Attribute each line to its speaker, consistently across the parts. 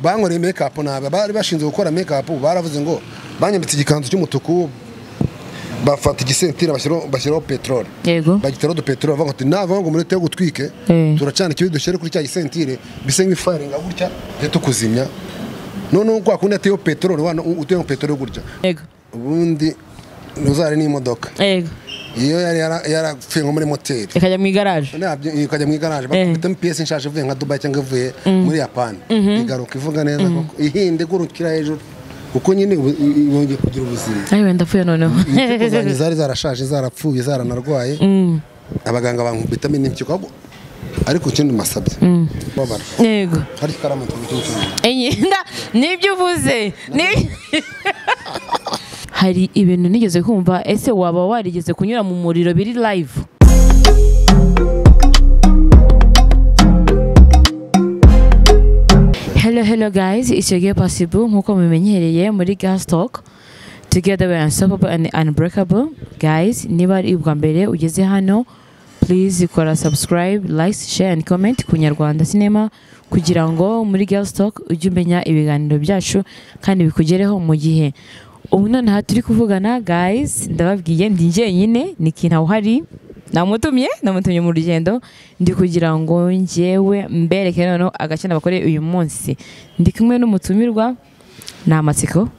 Speaker 1: bankoreye make nabi abari bashinzwe gukora make baravuze ngo banyambitse igikanzu cy'umutuku bafata igisentira bashyiraho peteroli
Speaker 2: yego
Speaker 1: bagiteraho udupeteroli bavuga ngo nava ngo umurete wo gutwike
Speaker 2: Eh.
Speaker 1: turacana ikibi dushyire kuri cya gisentire bise nk'ifaringa gutya tujye tukuzimya noneho kwa kundi yateyeho peteroli wana uteyeho peteroli gutya
Speaker 2: yego
Speaker 1: ubundi ntuzare n'imodoka
Speaker 2: yego
Speaker 1: iyo yari yara- yarapfuye nko muri moteri
Speaker 2: ikajya mu igaraje
Speaker 1: nabyo ikajya mu igaraje
Speaker 2: Eh.
Speaker 1: bakubitamo piyesi nshaje ivuye nka dubai cyangwa ivuye muri yapani igaruka ivuga neza koko ihinde igurukira hejuru kuko nyine ubu- i- yongeye kugira ubuzima
Speaker 2: ayo wenda apfuye noneho
Speaker 1: impyiko zanjye zari zarashaje zarapfuye zaranarwaye abaganga bankubitamo n'impyiko ahubwo ariko ikindi masabye babara
Speaker 2: yego
Speaker 1: hari ikaramu turi kucyumva
Speaker 2: imyenda nibyo uvuze ni- hari ibintu nigeze kumva ese waba warigeze kunyura mu muriro biri live hello hello guys it's your girl possible nkuko mubimenyereye muri gas talk together we are unstoppable and unbreakable guys niba ari ubwa mbere ugeze hano please kora subscribe like share and comment ku nyarwanda cinema kugira ngo muri gas talk ujye umenya ibiganiro byacu kandi bikugereho mu gihe ubu nonaha turi kuvugana guys ndababwiye ndi jyenyine ni kintu uhari namutumye namutumye mu rugendo ndi kugira ngo njyewe mbereke noneho agace nabakoreye uyu munsi ndi kumwe n'umutumirwa ni amatsiko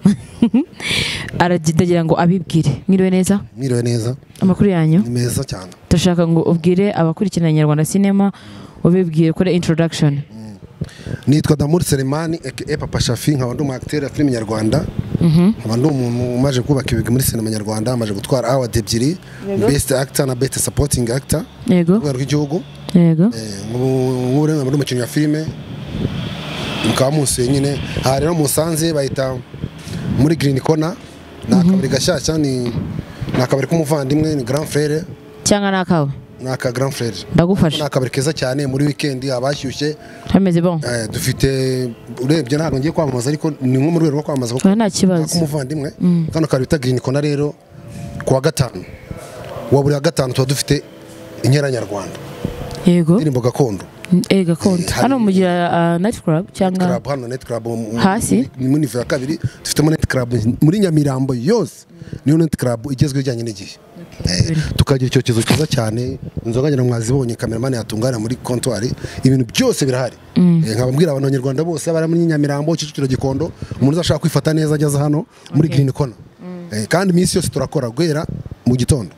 Speaker 2: aragira ngo abibwire mwiriwe neza
Speaker 1: mwiriwe neza
Speaker 2: amakuru yanyu
Speaker 1: ni meza cyane
Speaker 2: turashaka ngo ubwire abakurikirana nyarwanda cinema ubibwire kuri introduction
Speaker 1: nitwa damuri selemani aka papa shafi nkaba ndi umu acteur ya filime nyarwanda nkaba ndi umuntu umaze kubaka ibigwi muri sinema nyarwanda amaze gutwara awadi ebyiri best actor na best supporting actor ku
Speaker 2: yego
Speaker 1: rwego rw'igihugu
Speaker 2: yego
Speaker 1: Eh, ubu ubu rero nkaba ndi umukinnyi wa filime mukaba musuye nyine aha rero musanze bahita muri green corner ni akabari gashyashya ni ni akabari k'umuvandimwe ni grand frere
Speaker 2: cyangwa ni akawe
Speaker 1: ni aka grand frere ni
Speaker 2: ndagufasha
Speaker 1: akabari keza cyane muri weekend abashyushye
Speaker 2: hameze bon
Speaker 1: Eh, dufite urebye ntabwo ngiye kwamamaza ariko ni nko mu rwego rwo kwamamaza kuko
Speaker 2: oya nta kibazo
Speaker 1: k'umuvandimwe kano kantu bita green corner rero ku wa gatanu wa buri wa gatanu tuba dufite inkera nyarwanda
Speaker 2: yego
Speaker 1: indirimbo gakondo
Speaker 2: eh gakondo
Speaker 1: hari-
Speaker 2: hano mugira ah, night club cyangwa
Speaker 1: club hano net club mu-
Speaker 2: Hasi?
Speaker 1: ni muri nivo ya kabiri dufitemo net club muri Nyamirambo yose niyo net club igezweho ijyanye n'igihe Eh, tukagira icyokezo cyiza cyane inzoga ngira mwazibonye kameramani yatunganya muri kontwari ibintu byose birahari Eh, nkaba mbwira abantu abanyarwanda bose bari muri Nyamirambo Kicukiro Gikondo umuntu uzashaka kwifata neza ageze hano muri Green Corner Eh, kandi iminsi yose turakora guhera mu gitondo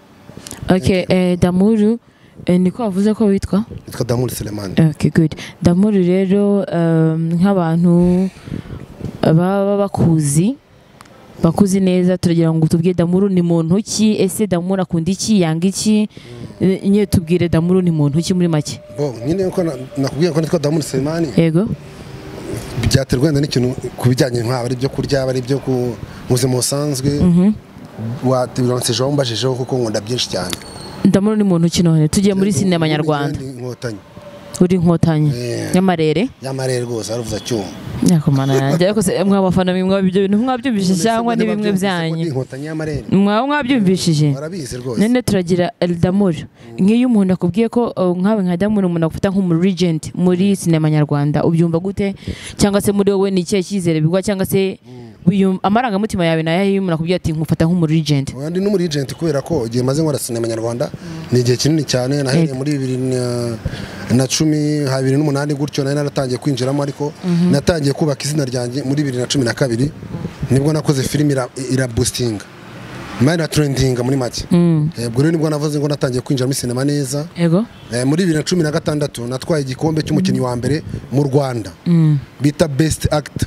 Speaker 2: ok eh, damuru eh, niko wavuze ko witwa
Speaker 1: nitwa Damuri Selemani
Speaker 2: ok good damuru rero um, nk'abantu baba bakuzi bakuzi neza turagira ngo tubwire damuru ni muntu ki ese damuru akunda iki yanga iki Eh, nyine tubwire damuru ni muntu ki muri make
Speaker 1: bo nyine uko na- nakubwiye ko nitwa Damuri Selemani
Speaker 2: yego
Speaker 1: byaterwa wenda n'ikintu ku bijyanye nk'aba ari ibyo kurya aba ari ibyo ku buzima busanzwe wateransejeho mbajejeho kuko nkunda byinshi cyane
Speaker 2: damuru ni muntu ki none tugiye muri sinema nyarwanda
Speaker 1: Ni inkotanyi
Speaker 2: uri inkotanyi
Speaker 1: Eh.
Speaker 2: y'amarere
Speaker 1: y'amarere rwose aravuza cyuma
Speaker 2: nyakomana yanjye ariko se mwa bafana mwe mwaba ibyo bintu mwabyumvise cyangwa ni bimwe byanyu
Speaker 1: inkotanyi y'amarere
Speaker 2: mwaba mwabyumvishije
Speaker 1: barabizi rwose
Speaker 2: none turagira eldamuri nk'iyo umuntu akubwiye ko uh, nkawe nka damuri umuntu agufata nk'umuregenti muri sinema nyarwanda ubyumva gute cyangwa se muri wowe ni ikihe cyizere bigwa cyangwa se wiyum- amarangamutima yawe ni ayahe iyo umuntu akubwiye ati nkufata nk'umuregenti
Speaker 1: Oya, ndi n'umurijenti kubera ko igihe maze nkora sinema nyarwanda ni igihe kinini cyane nahereye muri bibiri na- na cumi ha bibiri n'umunani gutyo nari naratangiye kwinjiramo ariko natangiye kubaka izina ryanjye muri bibiri na cumi na kabiri nibwo nakoze filime ira- irabustinga mari na trendinga muri make Eh, ubwo rero nibwo navuze ngo natangiye kwinjira muri sinema neza
Speaker 2: yego
Speaker 1: Eh, muri bibiri na cumi na gatandatu natwaye igikombe cy'umukinnyi wa mbere mu rwanda bita best act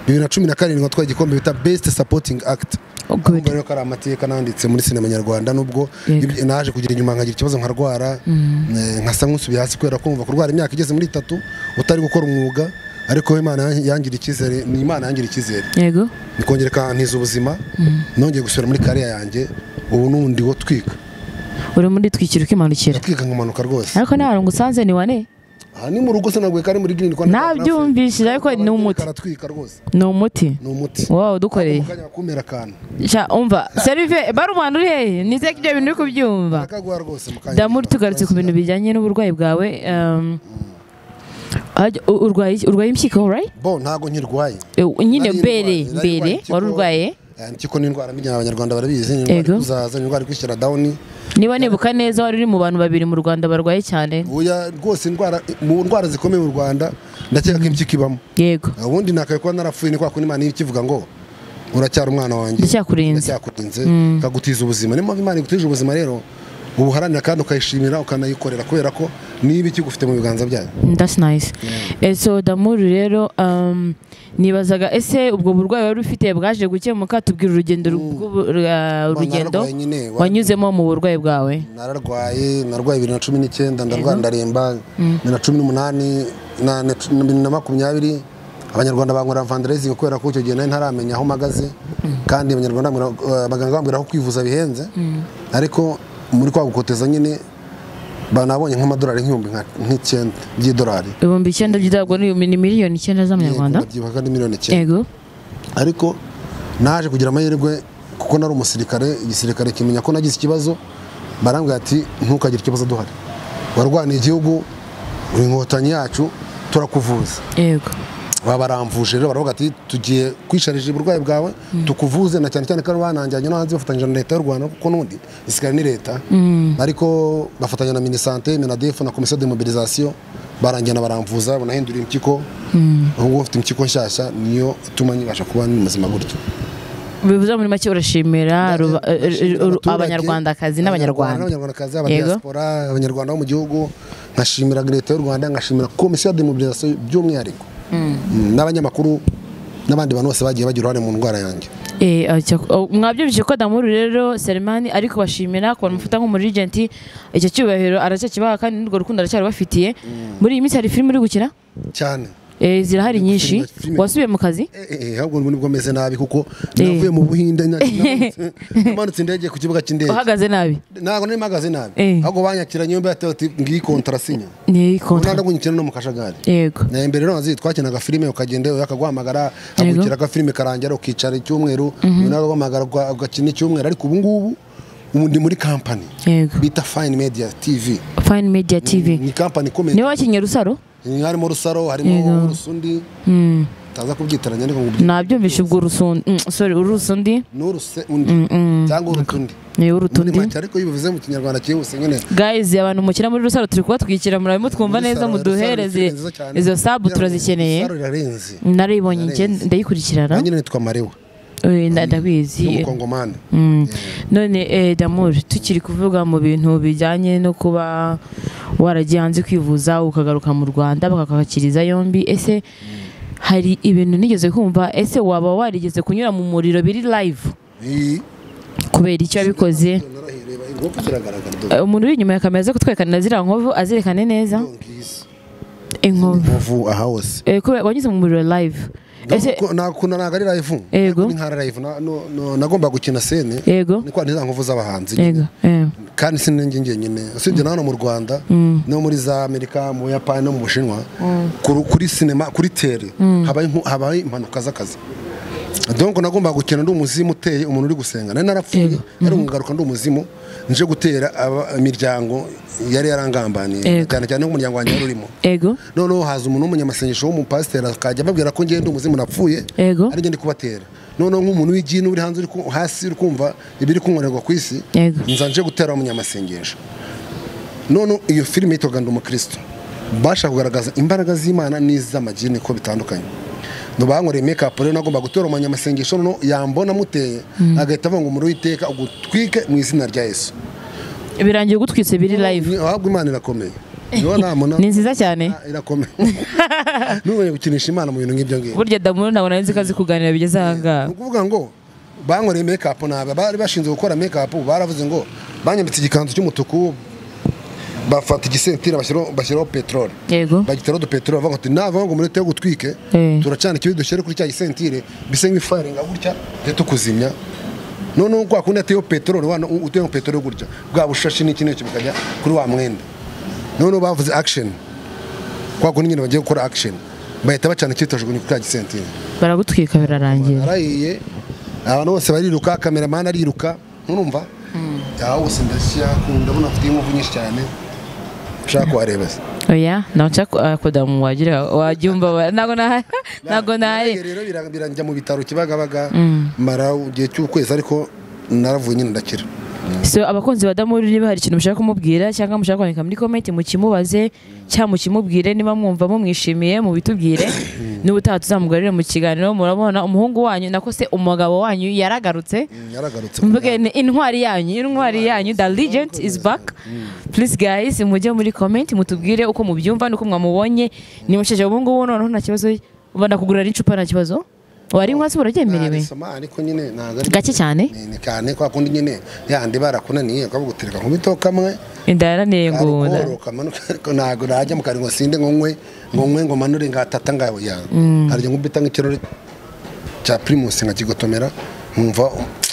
Speaker 1: bibiri na cumi na karindwi natwaye igikombe bita best supporting act
Speaker 2: Oh, good.
Speaker 1: Urumva rero ko ari amateka nanditse muri sinema nyarwanda nubwo
Speaker 2: Yego.
Speaker 1: ib- naje kugira inyuma nkagira ikibazo nkarwara eh, nkasa nk'usubiye hasi kubera kumva kurwara imyaka igeze muri itatu utari gukora umwuga ariko Imana yan- yangira icyizere ni Imana yangira icyizere
Speaker 2: yego
Speaker 1: nikongera ikantiza ubuzima nongeye gusubira muri kariya yanjye ubu n'undi wo twika
Speaker 2: uri muri twikira ukimanukira
Speaker 1: twika nkamanuka rwane
Speaker 2: ariko nta hantu ngusanze ni wane
Speaker 1: aha ni mu rugo se naguye kari muri green Rwanda.
Speaker 2: nabyumvishije ariko ni umuti
Speaker 1: karatwika rwose
Speaker 2: ni umuti
Speaker 1: ni umuti
Speaker 2: wowe udukoreye
Speaker 1: mu kanya bakumera akantu
Speaker 2: Sha, umva serive barumwana uri hehe nizeye ko ibyo bintu uri kubyumva
Speaker 1: akaguha rwose mu kanya
Speaker 2: damuri tugarutse ku bintu bijyanye n'uburwayi bwawe um, Hajya- u- urwaye iki- urwaye impyiko right
Speaker 1: bo ntabwo nkirwaye
Speaker 2: Eh, nyine
Speaker 1: Nari
Speaker 2: mbere
Speaker 1: ndwaye, nari
Speaker 2: mbere
Speaker 1: ndwaye,
Speaker 2: wari
Speaker 1: impyiko-
Speaker 2: urwaye
Speaker 1: Eh, impyiko ni indwara mbi abanyarwanda barabizi ni indwara
Speaker 2: Yego.
Speaker 1: iri kuzaza ni indwara iri kwishyira dawuni
Speaker 2: niba nibuka neza wari uri mu bantu babiri mu rwanda barwaye cyane
Speaker 1: buya rwose indwara mu ndwara zikomeye mu rwanda ndakeka ko impyiko ibamo
Speaker 2: yego
Speaker 1: ubundi nakaye kuba narapfuye ni kwa kundi imana ikivuga ngo uracyari umwana wanjye
Speaker 2: Ndacyakurinze.
Speaker 1: ndacyakurinze ikagutiza ubuzima niyo mpamvu imana igutije ubuzima rero ubuharanira kandi ukayishimira ukanayikorera kubera ko niba iki ugufite mu biganza byayo
Speaker 2: Mm, that's nice Eh, so damuru rero um, nibazaga ese ubwo burwayi wari ufite bwaje gukemuka tubwira urugendo ru- rw'ubu- rwa- urugendo
Speaker 1: nararwaye nyine, wa-
Speaker 2: wanyuzemo mu burwayi bwawe
Speaker 1: nararwaye narwaye bibiri na cumi n'icyenda ndarwara ndaremba bibiri na cumi n'umunani na- na cu- na bibiri na makumyabiri abanyarwanda bankorera vanderezing kubera ko icyo gihe nari ntaramenya aho mpagaze kandi abanyarwanda bambwira- eh, abaganga bambwira ko kwivuza bihenze ariko muri kwa gukoteza nyine banabonye nk'amadolari nk'ibihumbi nka- nk'icyenda by'idolari
Speaker 2: ibihumbi icyenda by'itabwa ni miliyoni icyenda z'amanyarwanda
Speaker 1: Yego, kandi miliyoni icyenda
Speaker 2: yego
Speaker 1: ariko naje kugira amahirwe kuko nari umusirikare igisirikare kimenya ko nagize ikibazo barambwira ati ntukagire ikibazo duhari warwaniye igihugu uri inkotanyi yacu turakuvuza
Speaker 2: yego
Speaker 1: baba baramvuje rero baravuga ati tugiye kwisharije uburwayi bwawe tukuvuze na cyane cyane ko ari bananjyanye no hanze bafatanyije na leta y'u rwanda kuko n'ubundi isikare ni leta ariko bafatanya na minisante minadefu na komisiyo de mobilisation baranjyana baramvuza banahindura impyiko ubu ngubu mfite impyiko nshyashya niyo ituma nkibasha kuba ni muzima gutyo
Speaker 2: bivuze muri make urashimira ruba- eh, eh,
Speaker 1: Ndashimira
Speaker 2: uru-
Speaker 1: abaturage,
Speaker 2: abanyarwandakazi n'abanyarwanda
Speaker 1: n'abanyarwandakazi
Speaker 2: Yego.
Speaker 1: abadiaspora abanyarwanda bo mu gihugu nkashimira leta y'u rwanda nkashimira komisiyo ya demobilisation by'umwihariko Mm, n'abanyamakuru n'abandi bantu bose bagiye bagira uruhare mu ndwara yanjye
Speaker 2: Eh, ah, cyak- oh, mwabyumvise ko damuru rero selemani ari kubashimira ku bantu mufata nk'umurigenti icyo cyubahiro aracyakibaha kandi n'urwo rukundo aracyarubafitiye muri iyi minsi hari filime uri gukina
Speaker 1: cyane
Speaker 2: Eh, zirahari
Speaker 1: Filime,
Speaker 2: nyinshi
Speaker 1: filime.
Speaker 2: wasubiye mu kazi
Speaker 1: Eh, eh, eh, ahubwo nibwo meze nabi kuko navuye mu buhinde nya- namanutse- namanutse indege ku kibuga cy'indege
Speaker 2: uhagaze nabi
Speaker 1: ntabwo nari mpagaze nabi
Speaker 2: Eh.
Speaker 1: ahubwo banyakiranye yombi yatewe ati ngiyi kontarasinya
Speaker 2: ni
Speaker 1: unanda
Speaker 2: kontra
Speaker 1: gunyikina no mu kajagari
Speaker 2: yego
Speaker 1: Na imbere rero wazi twakinaga filime ukagenda ukaguhamagara
Speaker 2: Yego.
Speaker 1: hagukira agafilime karangira ukicara icyumweru uyu nawe agahamagara uga- ugakina icyumweru ariko ubu ngubu ubu ndi muri kampani
Speaker 2: yego
Speaker 1: bita fine media tv
Speaker 2: fine media tv
Speaker 1: ni kampani ikomeye
Speaker 2: niwe wakinnye rusaro
Speaker 1: harimo rusaro harimo urusundi utaza kubyitiranya ariko ngo ubyi-
Speaker 2: nabyumvise ubwo urusundi mm, sorry urusundi
Speaker 1: n'urusundi cyangwa urutundi
Speaker 2: ni
Speaker 1: Muri
Speaker 2: urutundi
Speaker 1: make ariko iyo bivuze mu kinyarwanda cyihuse nyine
Speaker 2: guys abantu mukina muri rusaro turi kubatwikira murabimo twumva
Speaker 1: Rusaro- Rusaro
Speaker 2: neza
Speaker 1: ni
Speaker 2: muduhereze
Speaker 1: filime nziza cyane.
Speaker 2: izo sabu
Speaker 1: Kugira ngo-
Speaker 2: turazikeneye
Speaker 1: rusaro irarenze
Speaker 2: narayibonye njye
Speaker 1: Irarenze.
Speaker 2: ndayikurikirana
Speaker 1: nanjye nitwa marewa
Speaker 2: Eh, nda- ndabizi
Speaker 1: umukongomani
Speaker 2: Mm. none eh, damuri tukiri kuvuga mu bintu bijyanye no kuba waragiye hanze kwivuza ukagaruka mu rwanda bakakwakiriza yombi ese hari ibintu nigeze kumva ese waba warigeze kunyura mu muriro biri live
Speaker 1: Iyi-
Speaker 2: kubera icyo wabikoze
Speaker 1: narahireba inkoko kiragaragara dore.
Speaker 2: Eh, umuntu uri inyuma ya kamera aze kutwekanira ziriya nkovu azerekane neza inkovu
Speaker 1: inkovu aha hose
Speaker 2: Eh, kubera wanyuze mu muriro live ese
Speaker 1: nakunda ntabwo ari live
Speaker 2: Yego.
Speaker 1: Ni nka live Na- no- no- nagomba gukina sene
Speaker 2: yego
Speaker 1: ni kwa ni za nkovu z'abahanzi
Speaker 2: yego eh,
Speaker 1: kandi si ninjye njyenyine usibye na hano mu rwanda no muri za amerika mu buyapani no mu bushinwa kuri- kuri sinema kuri tere habaye impu- habaye impanuka z'akazi donko nagomba gukina ndi umuzimu uteye umuntu uri gusenga nari narapfuye ariko nkagaruka ndi umuzimu nje gutera aba- imiryango yari yarangambaniye
Speaker 2: Yego.
Speaker 1: cyane cyane nk'umuryango wanjye wari urimo
Speaker 2: yego
Speaker 1: noneho haza umuntu w'umunyamasengesho w'umupasiteri akajya ababwira ko ngenda umuzimu napfuye
Speaker 2: Yego.
Speaker 1: ari ndi kubatera noneho nk'umuntu w'igini uri hanze uri ku- hasi uri kumva ibiri kunkorerwa ku isi
Speaker 2: Yego.
Speaker 1: nza nje gutera umunyamasengesho noneho iyo filime yitwaga ndi umukristo bashaka kugaragaza imbaraga z'imana n'iz'amagini ko bitandukanye bankoreye mekapu rero nagomba gutera umunyamasengesho noneho yambona amuteye agahita avuga ngo umuriro w'iteka ugutwike mu izina rya yesu
Speaker 2: birangiye gutwitse biri live
Speaker 1: Ni- ahubwo imana irakomeye niho namuna
Speaker 2: ni nziza cyane
Speaker 1: Ah, irakomeye nubonye gukinisha imana mu bintu nk'ibyo ngibyo
Speaker 2: burya damuru ntabwo nari nzi ko azi kuganira bigeze aha ngaha
Speaker 1: ni ukuvuga ngo bankoreye mekapu nabi bari bashinzwe gukora mekapu baravuze ngo banyambitse igikanzu cy'umutuku bafata igisentira bashyiraho bashyiraho peteroli
Speaker 2: yego
Speaker 1: bagiteraho udupeteroli bavuga ati nava ngo muri yo gutwike
Speaker 2: Eh.
Speaker 1: turacana ikibi dushyire kuri cya gisentire bise nk'ifaringa gutya tujye tukuzimya noneho kwa kundi ateyeho peteroli wana uteyeho peteroli gutya bwa bushashi n'iki n'iki bukajya kuri wa mwenda noneho bavuze akisheni kwa kundi nyine bagiye gukora akisheni bahita bacana icyitojugunya kuri cya gisentire
Speaker 2: baragutwika birarangira
Speaker 1: narahiye abantu bose bariruka kameramani ariruka nturumva aho wose ndashyira ku- ndabona afite inkovu nyinshi cyane ushaka kuhareba se
Speaker 2: oya naca kudamu wagira wajyumva wa- ntago nahari ntago nahari
Speaker 1: rero bira- biranjya mu bitaro kibagabaga mara igihe cy'ukwezi ariko naravuye nyine ndakira
Speaker 2: so abakunzi ba damuri niba hari ikintu mushaka kumubwira cyangwa mushaka kwandika muri komenti mukimubaze cyangwa mukimubwire niba mwumva mumwishimiye mubitubwire n'ubutaha tuzamugarurire mu kiganiro murabona umuhungu wanyu nako se umugabo wanyu yaragarutse
Speaker 1: yaragarutse
Speaker 2: mvuge ni intwari yanyu intwari yanyu the legend is back please guys mujye muri comment mutubwire uko mubyumva nuko mwamubonye ni mushyashya ubu ngubu noneho nta kibazo ubona kugura n'icupa nta kibazo wari nkwasi buraryemerewe
Speaker 1: narisoma ariko nyine ntabwo ari
Speaker 2: gake cyane
Speaker 1: ni ni cyane kwa kundi nyine yandi barakunaniye ukavuga utereka nk'ibito kamwe
Speaker 2: indaranire ngunda
Speaker 1: ariko kamanuka ariko ntabwo najya mu kari ngo sinde ngo nkwe ngo nkwe ngo manure ngatata ngabo ya harya nkubita nk'ikirori cya primus nkakigotomera nkumva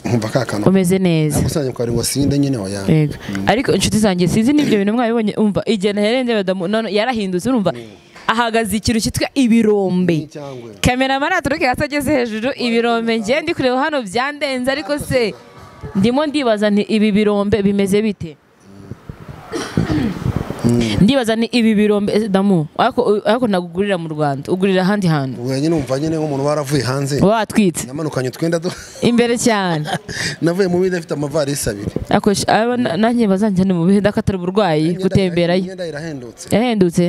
Speaker 1: nkumva ka kantu
Speaker 2: umeze neza
Speaker 1: ntabwo usanga mu kari ngo sinde nyine oya
Speaker 2: Yego. ariko inshuti zanjye sinzi n'ibyo bintu mwabibonye umva igihe nahereye ndeba damu none yarahindutse urumva ahagaze ikintu cyitwa ibirombe
Speaker 1: cyangwa
Speaker 2: kameramani aturuke hasi ageze hejuru ibirombe ngiye ndi kureba hano byandenze ariko se ndimo ndibaza nti ibi birombe bimeze bite ndibaza ni ibi birombe eh, damu ariko ariko nagugurira mu rwanda ugurira ahandi hantu
Speaker 1: ubwo nyine umva nyine nk'umuntu waravuye hanze
Speaker 2: watwitse
Speaker 1: namanukanye utwenda du-
Speaker 2: imbere cyane
Speaker 1: navuye mu bindi afite amavarisi abiri
Speaker 2: akoresha aba na- nanjye bazanjyane mu bihe ndakatara uburwayi
Speaker 1: Imyenda-
Speaker 2: gutemberayo
Speaker 1: imyenda irahendutse
Speaker 2: yahendutse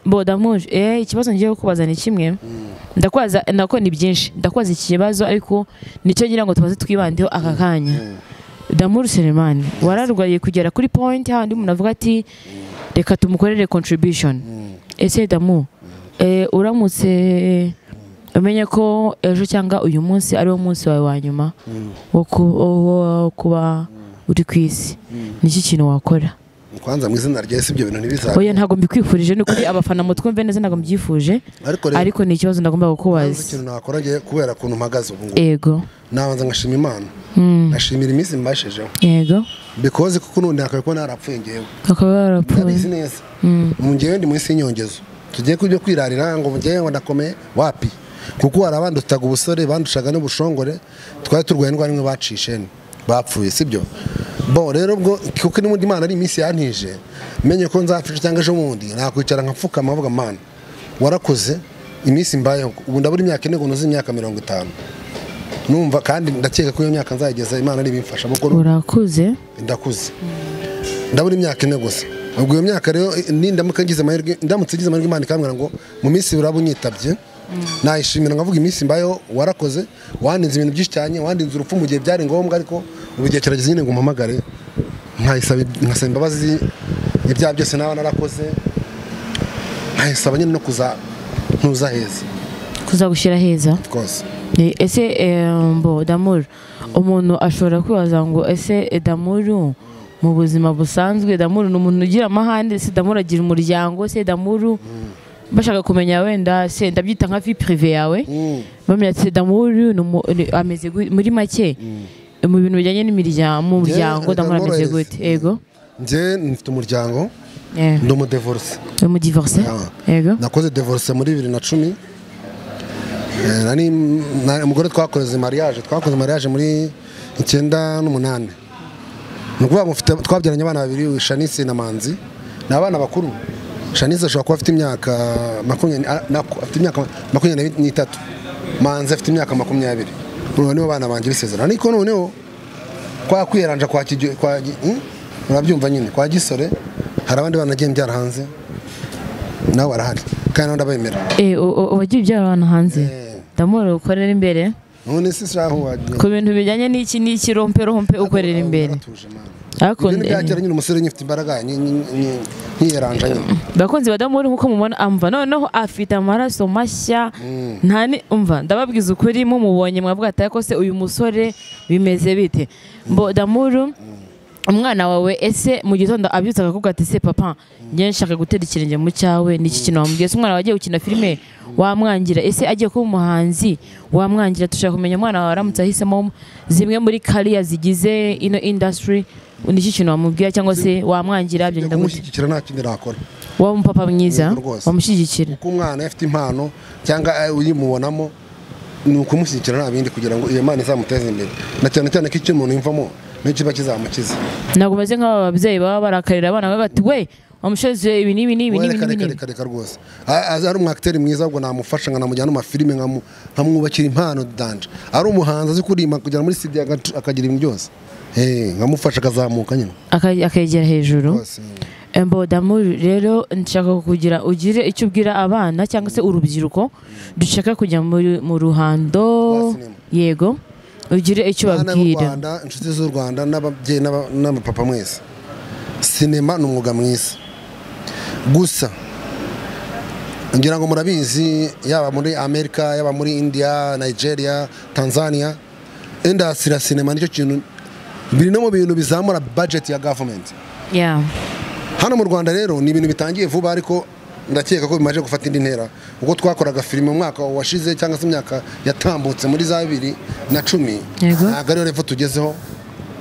Speaker 2: bodamuje eh ikibazo ngiye kukubaza ni kimwe ndakwaza nako ni byinshi ndakwaza iki kibazo ariko nicyo ngira ngo tubaze twibandeho aka kanya damuru selemani wararwaye kugera kuri point handi umuntu avuga ati reka tumukorere contribution ese damu eh, uramutse umenye ko ejo cyangwa uyu munsi ari wo munsi wawe wa nyuma wo ku- wo- wo kuba uri ku isi niki kintu wakora
Speaker 1: kwanza mu izina rya yesu ibyo bintu ntibizabe
Speaker 2: oya ntabwo mbikwifurije ni ukuri abafana mutwumve neza ntabwo mbyifuje
Speaker 1: ariko rero
Speaker 2: ariko ni ikibazo nagomba
Speaker 1: nzi
Speaker 2: kukubaza
Speaker 1: ikintu nakora ngiye kubera ukuntu mpagaze ubu ngubu
Speaker 2: yego
Speaker 1: nabanza ngashima imana ngashimira iminsi mbashijeho
Speaker 2: yego
Speaker 1: bikoze kuko n'undi nakawe kuba narapfuye ngewe
Speaker 2: bakaba barapfuye
Speaker 1: ndabizi neza mu ngewe ndi munsi y'inyongezo tugiye kujya kwirarira ngo ngewe ngo ndakomeye wapi kuko hari abandutaga ubusore bandushaga n'ubushongore twari turwaye indwara imwe bacishe ni bapfuye sibyo bo rero ubwo kuko n'ubundi imana ari iminsi yantije menye ko nzapfisha cyangwa ejo bundi nakwicara nkapfukama avuga mana warakoze iminsi mbayeho ubu ndabura imyaka ine ngo nuze imyaka mirongo itanu numva kandi ndakeka ko iyo myaka nzayigeza imana ari ibimfasha kuko
Speaker 2: urakuze
Speaker 1: ndakuze ndabura imyaka ine gusa ubwo iyo myaka rero nindamuka ngize amahirwe ndamutse ngize amahirwe imana ikambwira ngo mu minsi uraba unyitabye nayishimira nkavuga iminsi mbayeho warakoze wandinze ibintu byinshi cyane wandinze urupfu mu gihe byari ngombwa ariko ubu igihe kirageze nyine ngo umpamagare nkayisaba nkasaba imbabazi ibyaha byose naba narakoze nkayisaba nyine no kuza ntuza heza
Speaker 2: kuzagushyira heza
Speaker 1: rwose
Speaker 2: Ni- ese eh, mbo damuru umuntu ashobora kwibaza ngo ese eh, damuru mu buzima busanzwe damuru ni umuntu ugira amahane se damuru agira umuryango se damuru bashaka kumenya wenda se ndabyita nka vie prive yawe bamenya ati damuru ni umu- ni- ameze gu- muri make mu bintu bijyanye n'imiryango mu muryango
Speaker 1: Njye,
Speaker 2: damuru
Speaker 1: Damuru
Speaker 2: ameze
Speaker 1: is-
Speaker 2: gute yego
Speaker 1: njye mfite umuryango
Speaker 2: Eh,
Speaker 1: ndi umudevorisi
Speaker 2: uri mu divorce
Speaker 1: Ah.
Speaker 2: yego
Speaker 1: nakoze divorce muri bibiri na cumi Eh, nari- na- umugore twakoze mariage twakoze mariage muri icyenda n'umunani ni ukuvuga ngo mfite- twabyaranye abana babiri shanisi na manzi ni abana bakuru shanisi ashobora kuba afite imyaka makumyabiri ah, na- afite imyaka makumyabiri n'itatu manzi afite imyaka makumyabiri ubu nibo bana banjye bisezerano ariko noneho kwa kwiyaranja kwa Kigyo- kwa Gi- hmm? murabyumva nyine kwa gisore hari abandi bana nagiye mbyara hanze nabo barahari kandi nabo ndabemera
Speaker 2: Eh, u- u- uwagira ibyara abantu hanze damuru ukorera imbere
Speaker 1: none se saho wagiye
Speaker 2: ku bintu bijyanye n'iki n'iki rompe rompe ukorera imbere
Speaker 1: Uratuje, Mana.
Speaker 2: ariko
Speaker 1: Ibyo ntibyakera nyine umusore nyine ufite imbaraga nyi- nyi- nyi- nkiyeranja nyine
Speaker 2: bakunzi badamuri nk'uko mubona amva noneho afite amaraso mashya nta ni umva ndababwiza ukuri mumubonye mwavuga ati ariko se uyu musore bimeze bite mbo damuru umwana wawe ese mu gitondo abyutse akavuga ati se papa njye nshaka gutera ikirenge mu cyawe ni iki kintu wamubwiye se umwana wagiye gukina filime wamwangira ese agiye kuba umuhanzi wamwangira dushaka kumenya umwana wawe aramutse ahisemo zimwe muri kariya zigize ino industry ni iki kintu wamubwira cyangwa se wamwangira
Speaker 1: Njya
Speaker 2: byagenda gute
Speaker 1: kumushyigikira nta kindi nakora
Speaker 2: wowe umupapa mwiza
Speaker 1: Yego rwose.
Speaker 2: wamushyigikira
Speaker 1: kuko umwana iyo afite impano cyangwa eh, uyimubonamo ni ukumushyigikira nta bindi kugira ngo iyo mana izamuteze imbere na cyane cyane ko icyo umuntu yumvamo nicyo kiba kizamukiza
Speaker 2: ntabwo umeze nk'aba babyeyi baba barakarira abana bavuga ati we umushezi ibi n'ibi n'ibi n'ibi
Speaker 1: reka reka
Speaker 2: n'ibi
Speaker 1: reka reka rwose A- aza ari umwakiteri mwiza ahubwo namufasha nkanamujyana mu mafilime nkamu- nkamwubakira impano danje ari umuhanzi azi kuririmba kugera muri sidi akagira ibintu byose Eh, nkamufasha akazamuka nyine
Speaker 2: Aka- akegera hejuru
Speaker 1: Rwose.
Speaker 2: embodamu rero nshaka kugira ugire icyo ubwira abana cyangwa se urubyiruko dushaka kujya muri- mu ruhando
Speaker 1: Rwa sinema.
Speaker 2: yego ugire icyo
Speaker 1: Bana b'u
Speaker 2: babwira
Speaker 1: Rwanda, inshuti z'u rwanda n'ababyeyi n'aba- n'abapapa mwese sinema ni umwuga mwiza gusa ngira ngo murabizi yaba muri amerika yaba muri india nigeria tanzania indasitiri ya sinema nicyo kintu biri no mu bintu bizamura budget ya government
Speaker 2: Yeah.
Speaker 1: hano mu rwanda rero ni ibintu bitangiye vuba ariko ndakeka ko bimaze gufata indi ntera ubwo twakoraga filime mu mwaka washize cyangwa se imyaka yatambutse muri za bibiri na cumi
Speaker 2: Yego.
Speaker 1: ntabwo ariyo revo tugezeho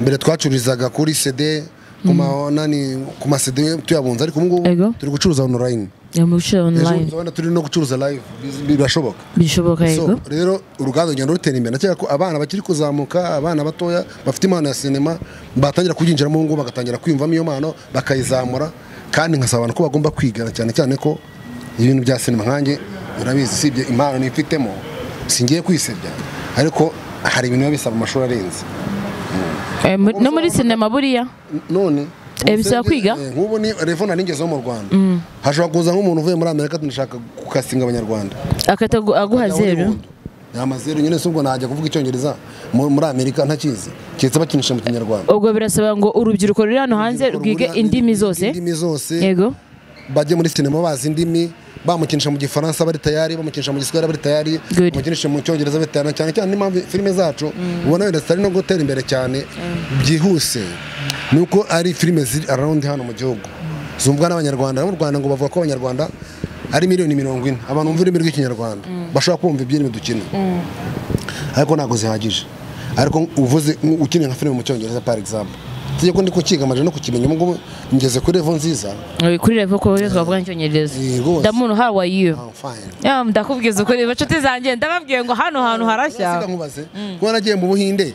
Speaker 1: mbere twacururizaga kuri cd ku ma- nani- ku masede tuyabunze ariko ubu
Speaker 2: Yego.
Speaker 1: ngubu turi gucuruza onorayini
Speaker 2: yo mu bice
Speaker 1: ejo
Speaker 2: online
Speaker 1: nzabona turi no gucuruza live Biz- birashoboka
Speaker 2: bishoboka yego
Speaker 1: so rero uruganda rugenda rutera imbere ndakeka ko abana bakiri kuzamuka abana batoya bafite impano ya sinema batangira kubyinjiramo ubu ngubu bagatangira kwiyumvamo iyo mpano bakayizamura kandi nkasaba abantu ko bagomba kwigana cyane cyane ko ibintu bya sinema nkanjye urabizi usibye impano nifitemo singiye kwisebya ariko hari ibintu biba bisaba amashuri arenze
Speaker 2: Eh, muri- no muri sinema buriya
Speaker 1: none
Speaker 2: Eh, bisaba kwiga?
Speaker 1: Eh, nk'ubu ni revona ningezeho mu rwanda hashobora kuza nk'umuntu uvuye muri amerika tunashaka gukasinga abanyarwanda
Speaker 2: akahita agu- aguha zeru
Speaker 1: ni amazeru nyine si ubwo najya kuvuga icyongereza mu- muri amerika ntakizi keretse bakinisha mu kinyarwanda
Speaker 2: ubwo birasaba ngo urubyiruko ruri hano hanze rwige indimi zose
Speaker 1: indimi zose
Speaker 2: yego
Speaker 1: bajye muri sinema bazi indimi bamukinisha mu gifaransa bari tayari bamukinisha mu giswahili bari tayari
Speaker 2: Good.
Speaker 1: bamukinisha mu cyongereza bari tayari cyane cyane n'impamvu filime zacu ubona wenda zitari no gutera imbere cyane byihuse ni uko ari filime ziri around hano mu gihugu zumvwa n'abanyarwanda abo mu rwanda ngo bavuga ko abanyarwanda ari miliyoni mirongo ine abantu bumva ururimi rw'ikinyarwanda bashobora kumva iby'irimi dukina ariko ntabwo zihagije ariko uvuze ukeneye nka filime mu cyongereza par example itegeko ndi kukiga amajana no kukimenya ubu ngubu ngeze kuri revo nziza
Speaker 2: Eh, kuri revo ko rero twavuga n'icyongereza
Speaker 1: Eh, rwose.
Speaker 2: ndamuntu how are you
Speaker 1: I'm fine.
Speaker 2: Yeah, ndakubwiza ukuri inshuti zanjye ndababwiye ngo hano hantu
Speaker 1: Sida
Speaker 2: harashya
Speaker 1: nkubaze kuba nagiye mu buhinde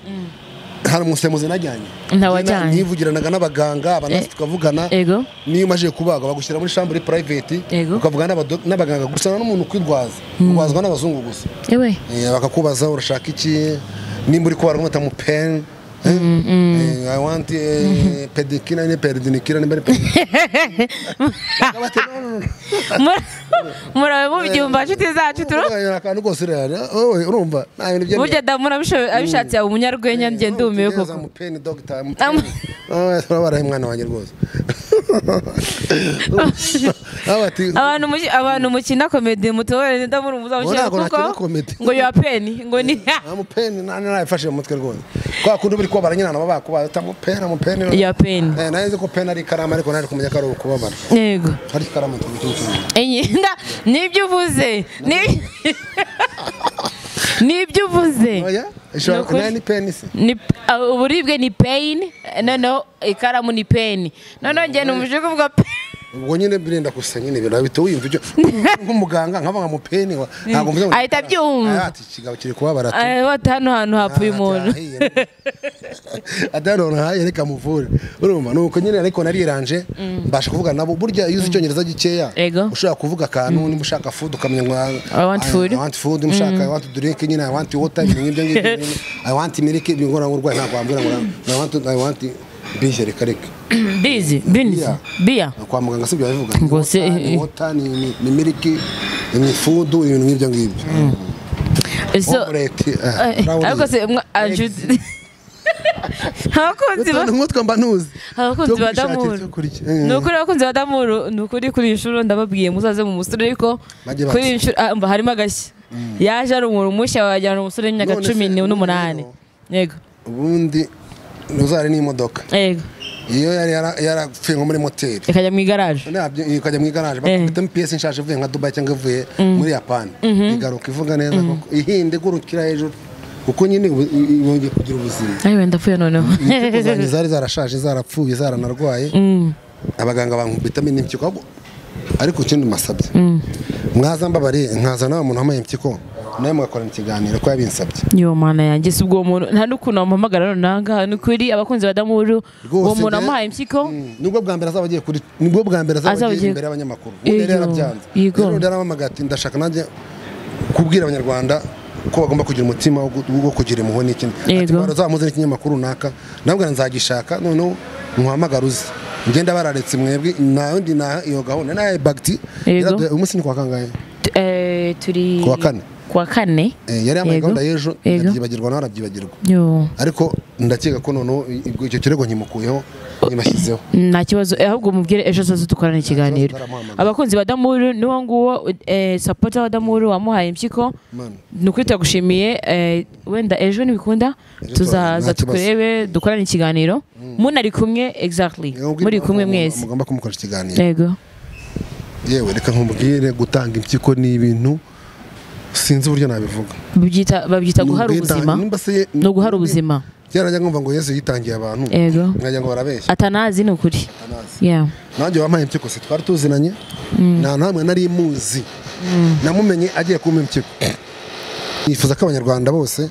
Speaker 1: hari umusemuzi najyanye
Speaker 2: Ntawajyanye.
Speaker 1: Njye na- nivugiranaga n'abaganga abanasi
Speaker 2: Eh.
Speaker 1: tukavugana
Speaker 2: Ego.
Speaker 1: niyo umajije kubaga bagushyira muri shambure private
Speaker 2: Ego.
Speaker 1: ukavugana n'abado- n'abaganga gusa n'umuntu ukwirwaza urwazwa n'abazungu gusa
Speaker 2: yewe
Speaker 1: Eh, bakakubaza urashaka iki nimba uri kubara umweta mu pen eh? Eh, I want eh, pedicure ne peridinicure nimba ari pedicure
Speaker 2: Mur- murabe mubyumva inshuti zacu turu
Speaker 1: akantu kose urayareba, wowe urumva nta bintu byemeye.
Speaker 2: burya damu abisho- abishatse yaba umunyarwenya njye ndumiwe
Speaker 1: Ikigereza
Speaker 2: koko
Speaker 1: mupeni dogita
Speaker 2: Am-
Speaker 1: turabaraho umwana wanjye rwose Aho bati
Speaker 2: abantu muki- abantu mukina komedi mutobore ndamuri umuzabukira
Speaker 1: Ntabwo nakina
Speaker 2: kuko
Speaker 1: comedy.
Speaker 2: ngo yo peni ngo ni
Speaker 1: amupeni nayifashe mu mutwe rwose kwa kundi buri kubabara nyina nabo bakubaza uti amupeni amupeni
Speaker 2: ya peni
Speaker 1: Eh, nari nzi ko peni ari ikaramu ariko nari kumenya ko ari ukubabara
Speaker 2: yego
Speaker 1: hari ikaramu tuvuga icy'umutuku.
Speaker 2: Enye, nda- nibyo uvuze ni- nibyo uvuze
Speaker 1: Oya, ishobora-
Speaker 2: Ni ukuri.
Speaker 1: nayo ni peni se
Speaker 2: Ni- ah, uburibwe ni peyini noneho ikaramu ni peni noneho njye numuje kuvuga pe-
Speaker 1: ubwo nyine birinda gusa nyine ibintu bihita wiyumva ibyo nk'umuganga nkaba nka mupeni wa- ntabwo mvuze ngo
Speaker 2: Ahita abyumva.
Speaker 1: Agira ati ikigabo kiri kubabara ati
Speaker 2: Ah, bati hano hantu hapfuye umuntu
Speaker 1: adarona haye reka muvure urumva nuko nyine ariko nariranje mbasha kuvuga nabo burya iyo uzi icyongereza gikeya
Speaker 2: Ego.
Speaker 1: ushobora kuvuga akantu niba ushaka food ukamenya ngo
Speaker 2: I want food.
Speaker 1: I want food niba ushaka I want drink nyine I want water ibintu nk'ibyo ngibyo nyine. I want milk ibintu ngora urwaye ntabwo wambwira ngo I want I want bihe reka reka
Speaker 2: bizi binizi
Speaker 1: Biya.
Speaker 2: biya
Speaker 1: kwa muganga sibyo babivuga
Speaker 2: Ngo se-
Speaker 1: ni water ni- ni ni milk ni food ibintu nk'ibyo ngibyo
Speaker 2: so
Speaker 1: Omelette, ah,
Speaker 2: eh,
Speaker 1: rawurije.
Speaker 2: ariko se mwa- anshuti- abakunzi ba
Speaker 1: Utuntu nk'utwo mba ntuzi
Speaker 2: abakunzi
Speaker 1: Cyo
Speaker 2: ba
Speaker 1: kwishakira
Speaker 2: damuru
Speaker 1: icyo kurya.
Speaker 2: ni ukuri abakunzi ba damuru ni ukuri kuri iyi nshuro ndababwiye muzaze mu musore ariko
Speaker 1: Bajye
Speaker 2: kuri iyi
Speaker 1: baza.
Speaker 2: nshuro ah, umva harimo agashya yaje ari umuntu mushya wajyana umusore w'imyaka
Speaker 1: None se,
Speaker 2: cumi
Speaker 1: ubu
Speaker 2: n'umunani
Speaker 1: rero-
Speaker 2: yego
Speaker 1: ubundi ntuzari n'imodoka
Speaker 2: yego
Speaker 1: iyo yari yara- yarapfuye nko muri moteri
Speaker 2: ikajya mu igaraje
Speaker 1: nabyo ikajya mu igaraje
Speaker 2: Eh.
Speaker 1: bakubitamo piyesi nshaje ivuye nka dubai cyangwa ivuye muri yapani igaruka ivuga neza koko ihinde igurukira hejuru kuko nyine ubu- i- i- yongeye kugira ubuzima
Speaker 2: ayiwe ndapfuye noneho
Speaker 1: inzego zanjye zari zarashaje zarapfuye zaranarwaye abaganga bankubitamo n'impyiko ahubwo- ariko ikindi mbasabye mwaza mbabariye nkaza nawe muntu wambaye impyiko nawe mugakora ikiganiro ko yabinsabye
Speaker 2: yo mana yanjye si ubwo muntu nta n'ukuntu wamuhamagara runaka ni ukuri abakunzi ba damuru uwo
Speaker 1: Rwose
Speaker 2: muntu
Speaker 1: de-
Speaker 2: amuhaye impyiko
Speaker 1: Mm, nibwo bwa mbere azaba agiye kuri nibwo bwa mbere azaba
Speaker 2: Azaba
Speaker 1: agiye
Speaker 2: agiye-
Speaker 1: imbere y'abanyamakuru
Speaker 2: Iyo,
Speaker 1: ubu rero yarabyanze
Speaker 2: yego.
Speaker 1: rero yarampamagaye ati ndashaka nanjye kubwira abanyarwanda ko bagomba kugira umutima wo gu- wo kugira impuhwe n'ikindi ati
Speaker 2: Yego.
Speaker 1: barazamuze n'ikinyamakuru runaka nabwo nzagishaka noneho muhamagare uze ngenda bararetse mwebwe nta wundi na iyo gahunda nayo bagiti
Speaker 2: Yego.
Speaker 1: yaraduhaye- uyu munsi ni kwa kangahe
Speaker 2: T- eh, turi
Speaker 1: Kuwa kane.
Speaker 2: kuwa kane
Speaker 1: Eh, yari yambaye
Speaker 2: Yego.
Speaker 1: gahunda y'ejo
Speaker 2: Yego.
Speaker 1: ndabyibagirwa nawe arabyibagirwa
Speaker 2: yo
Speaker 1: ariko ndakeka ko noneho i- ibwo- icyo kirego nkimukuyeho nkimashyizeho
Speaker 2: nta kibazo eh, ahubwo mubwire ejo hazaza dukorana ikiganiro
Speaker 1: tutaramuhamagara.
Speaker 2: abakunzi ba damuru n'uwo nguwo eh, sapota wa damuru wamuhaye impyiko
Speaker 1: Mana.
Speaker 2: ni ukuri turagushimiye eh, wenda ejo nibikunda
Speaker 1: Ejo
Speaker 2: tuzaza
Speaker 1: nta kibazo.
Speaker 2: tukurebe dukorane ikiganiro munari kumwe exactly muri kumwe mwese
Speaker 1: mugomba kumukoresha ikiganiro
Speaker 2: yego
Speaker 1: yewe reka nkubwire gutanga impyiko ni ibintu sinzi uburyo nabivuga
Speaker 2: Babyita- babyita guhara
Speaker 1: Nimba yita-
Speaker 2: ubuzima
Speaker 1: nimba se ye-
Speaker 2: ni uguhara ubuzima
Speaker 1: byaranjya ngumva ngo yesu yitangiye abantu
Speaker 2: yego
Speaker 1: nkajya ngo barabeshya
Speaker 2: atanazi ni ukuri
Speaker 1: Atanazi.
Speaker 2: yeah
Speaker 1: nanjye wampaye impyiko se twari tuzinanye nta namwe nari muzi namumenye agiye kumpa impyiko nifuza ko abanyarwanda bose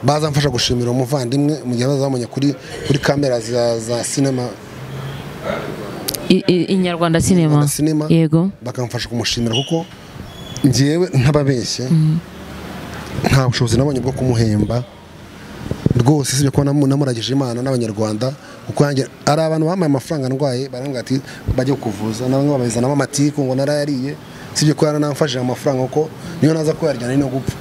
Speaker 1: bazamfasha gushimira umuvandimwe mu gihe bazabonye kuri kuri kamera za za sinema
Speaker 2: I- i- inyarwanda sinema
Speaker 1: Rwanda Cinema.
Speaker 2: yego
Speaker 1: bakamfasha kumushimira kuko ngewe ntababeshya nta bushobozi nabonye bwo kumuhemba rwose usibye ko namu- namuragije imana n'abanyarwanda kuko yanjye hari abantu bamaye amafaranga ndwaye barambwira ati bajye kukuvuza na bamwe babizanamo amatiku ngo narayariye usibye ko yaranamfashije amafaranga kuko niyo naza kuyarya nari no gupfa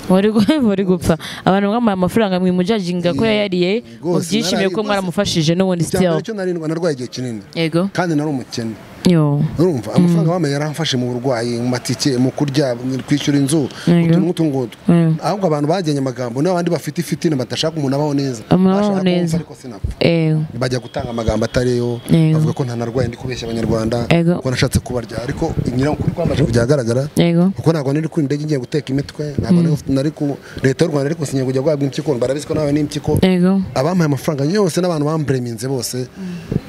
Speaker 2: wari gu- wari gupfa abantu bambaye amafaranga mwimujaginga ko yayariye
Speaker 1: Rwose,
Speaker 2: mubyishimiye ko
Speaker 1: narari-
Speaker 2: mwaramufashije n'ubundi
Speaker 1: icya mbere
Speaker 2: still
Speaker 1: cyo narindwa narwaye igihe kinini
Speaker 2: yego
Speaker 1: kandi nari umukene
Speaker 2: yo
Speaker 1: urumva amafaranga bamaye yaramfashe mu burwayi mu matike mu kurya mu kwishyura inzu
Speaker 2: Yego.
Speaker 1: utuntu nk'utu ngutu
Speaker 2: Yego.
Speaker 1: ahubwo abantu bagennye amagambo niba abandi bafite ifitine badashaka umuntu abaho neza
Speaker 2: Umuntu abaho
Speaker 1: Bashaka ko
Speaker 2: neza.
Speaker 1: mpfa ariko sinapfa
Speaker 2: yego
Speaker 1: bajya gutanga amagambo atariyo
Speaker 2: Yego.
Speaker 1: bavuga ko ntanarwaye ndi kubeshya abanyarwanda
Speaker 2: Yego.
Speaker 1: ko nashatse kubarya ariko ngira ukuri kwamaze kujya ahagaragara
Speaker 2: yego
Speaker 1: kuko ntabwo nari ku ndege ngiye guteka imitwe ntabwo nari ufite- nari ku leta y'u rwanda ariko singiye kujya guhabwa impyiko barabizi ko nawe n'impyiko
Speaker 2: yego
Speaker 1: abampaye amafaranga yose n'abantu bambureminze bose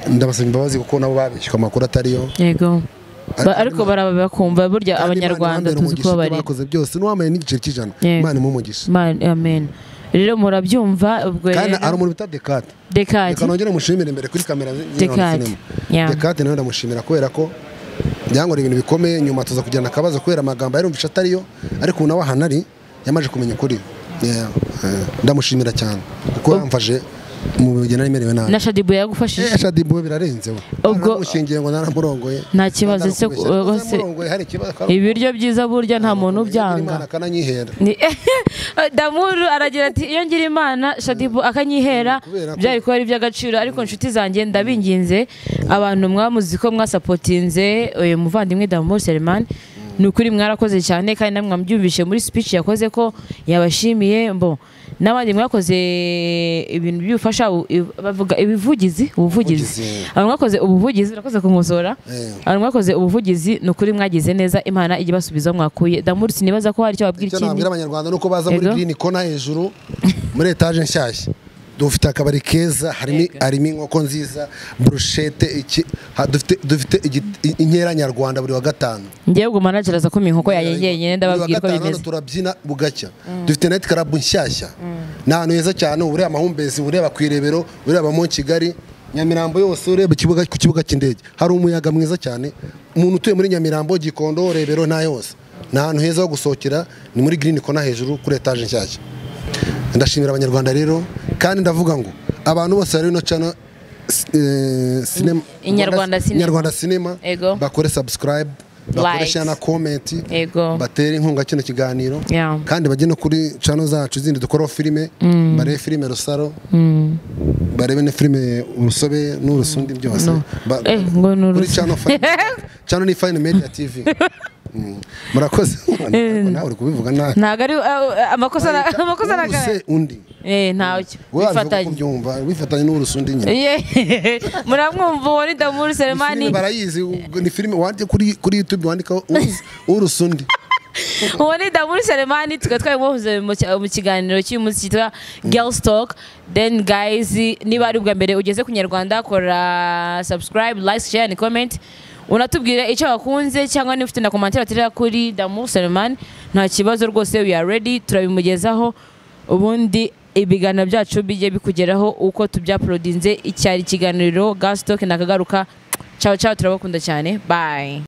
Speaker 1: ndabasaba imbabazi kuko nabo babishyuka amakuru atariyo
Speaker 2: yego Ba- ariko baraba bakumva burya
Speaker 1: Kandi Imana
Speaker 2: abanyarwanda
Speaker 1: ibabere
Speaker 2: tuzi
Speaker 1: umugisha
Speaker 2: ko
Speaker 1: ibyo
Speaker 2: bari
Speaker 1: bakoze byose n'uwambaye n'igiceri cy'ijana
Speaker 2: Yego.
Speaker 1: imana imumugisha
Speaker 2: Man- amen rero murabyumva ubwo
Speaker 1: kandi ari
Speaker 2: rero
Speaker 1: umuntu bita dekate
Speaker 2: dekati
Speaker 1: reka nongere mushimire imbere kuri kamera zi- zino
Speaker 2: Dekate.
Speaker 1: cinema.
Speaker 2: Yeah.
Speaker 1: dekate nawe ndamushimira kubera ko byankorera ibintu bikomeye nyuma tuza kugirana akabazo kubera amagambo yarumvisha atariyo ariko ubu nawe ahantu ari yamaze kumenya ukuri Yeah. Eh, ndamushimira cyane kuko yamfashe mu bigena imerewe nabi
Speaker 2: na shadibu yagufashije
Speaker 1: Eh, shadi boy birarenze we
Speaker 2: Ubwo-
Speaker 1: naramushingiye ngo naramurongoye
Speaker 2: Nta kibazo se-
Speaker 1: Nararakubeshya.
Speaker 2: eh, bose-
Speaker 1: Naramurongoye, hari ikibazo
Speaker 2: ibiryo byiza burya nta muntu ubyanga
Speaker 1: Imana akananyihera
Speaker 2: Ni- damuru aragira ati iyo ngira imana shadibu akanyihera
Speaker 1: Kubera ko-
Speaker 2: byari kuba ari iby'agaciro ariko inshuti zanjye ndabinginze abantu mwamuzi ko mwasapotinze uyu muvandimwe damuru selemani ni ukuri mwarakoze cyane kandi namwe mwabyumvishe muri speech yakoze ko yabashimiye mbo n'abandi mwakoze ibintu by'ubufasha u- i- bavuga ibivugizi ubuvugizi
Speaker 1: Ubuvugizi.
Speaker 2: abantu mwakoze ubuvugizi urakoze kunkosora
Speaker 1: Eh.
Speaker 2: abantu mwakoze ubuvugizi ni ukuri mwagize neza imana ijya ibasubiza aho mwakuye damuru sinibaza ko hari icyo wabwira
Speaker 1: icyo
Speaker 2: ikindi
Speaker 1: nabwira abanyarwanda nuko baza muri
Speaker 2: Yego.
Speaker 1: green kona hejuru muri etaje nshyashya dufite akabari keza harimo harimo inkoko nziza brushete iki ha- dufite dufite igiti- inkera nyarwanda buri wa gatanu
Speaker 2: ngewe ubwo manager aza kumenya inkoko yanjye njyenyine
Speaker 1: buri
Speaker 2: ndababwira
Speaker 1: wa
Speaker 2: uko
Speaker 1: gatanu hano
Speaker 2: bimeze
Speaker 1: turabyina bugacya dufite night club nshyashya ni ahantu heza cyane uba ureba amahumbezi ureba ku irebero ureba mu kigali nyamirambo yose ureba ikibuga ku kibuga cy'indege hari umuyaga mwiza cyane umuntu utuye muri nyamirambo gikondo rebero na yose ni ahantu heza ho gusohokera ni muri green kona hejuru kuri etaje nshyashya ndashimira abanyarwanda rero kandi ndavuga ngo abantu bose bari no cana sinema
Speaker 2: Inyarwanda Cinema.
Speaker 1: Inyarwanda sinema
Speaker 2: Ego.
Speaker 1: bakore subscribe bakore
Speaker 2: Likes.
Speaker 1: share na comment
Speaker 2: Ego.
Speaker 1: batere inkunga kino kiganiro
Speaker 2: Yeah.
Speaker 1: kandi bajye no kuri cano zacu zindi dukoraho filime barebe filime rusaro barebe na filime urusobe n'urusundi byose Ba-
Speaker 2: Eh, ngo ni
Speaker 1: kuri
Speaker 2: urusobe.
Speaker 1: cano Fine- cano ni fine media tv Mm. murakoze Ariko nawe uri kubivuga nabi
Speaker 2: ntabwo ari ah, amakosa na- amakosa
Speaker 1: Use undi
Speaker 2: nawe ntacyo
Speaker 1: wowe wabivuga uko
Speaker 2: bifatanye
Speaker 1: ubyumva wifatanye n'urusundi nyine
Speaker 2: Ye- muramwumva uwo ni damuru selemani
Speaker 1: Filime barayizi ubwo ni filime wandike kuri kuri youtube wandikaho Uru- urusundi
Speaker 2: uwo ni damuru selemani tukaba twabimuhuze mu ki- mu kiganiro cy'uyu munsi cyitwa girls talk then guys niba ari ubwa mbere ugeze ku nyarwanda kora subscribe like share and comment unatubwira icyo wakunze cyangwa niba ufite na komantere waterera kuri damu selemani nta kibazo rwose we are ready turabimugezaho ubundi ibiganiro byacu bijye bikugeraho uko tubyaporodinze icyari ikiganiro gasitoke nakagaruka cyawe cyawe turabakunda cyane bayi